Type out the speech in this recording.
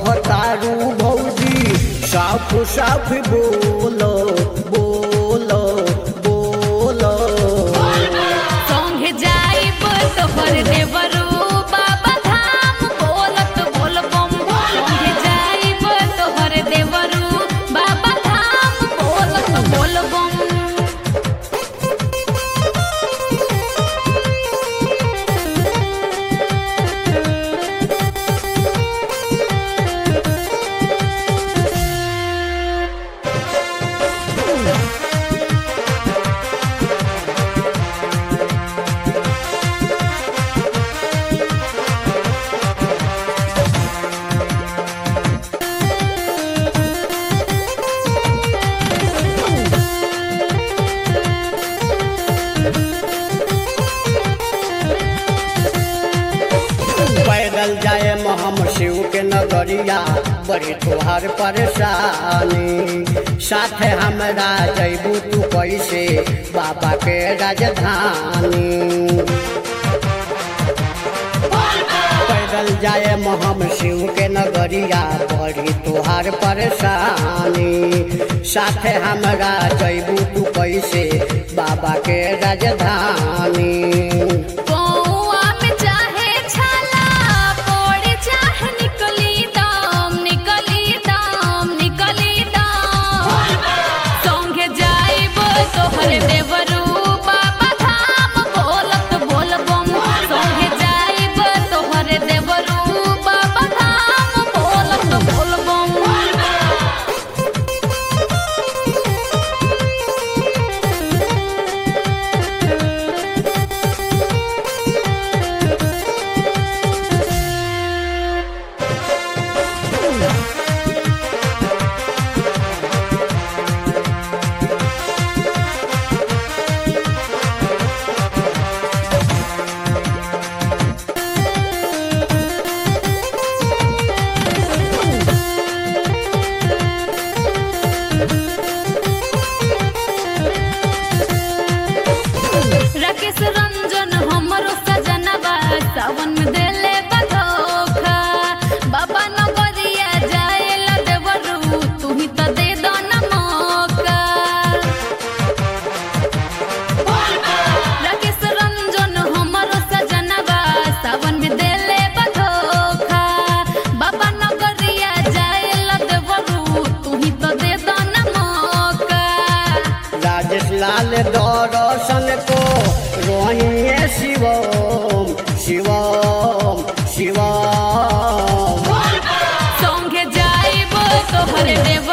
कहतारू भौजी साफ साफ बोलो बोलो बोलो संगे जाइब तोहर देवरू बाबा धाम बोलत बोलबम संगे जाइब तोहर देवरू बाबा धाम बोलत बोलबम पैदल जाए हम शिव के नगरिया बड़ी तुहार परेशानी साथे हमरा जैबू तू कैसे बाबा के राजधानी पैदल जाए हम शिव के नगरिया बड़ी तुहार परेशानी साथे हमरा जैबू तू कैसे बाबा के राजधानी कौआ में चाहे छाला पड़े चाहे निकली दम निकली दम निकली दम संगे जाइब तोहर देवरू बाबा धाम बोलत बोलबम संगे जाइब तोहर देवरू बाबा धाम बोलत बोलबम राकेश रंजन हमरो सजनवा सावन में देले बधोखा बाबा नगरिया जाएला देवरू तू ही तो दे दो न मौका राकेश रंजन हमरो सजनवा सावन में देले बधोखा बाबा नगरिया जाएला देवरू तू ही तो दे दो न मौका राजेश लाल दर्शन को रोहिए शिवम शिवम शिवम संगे जाइब तोहर देव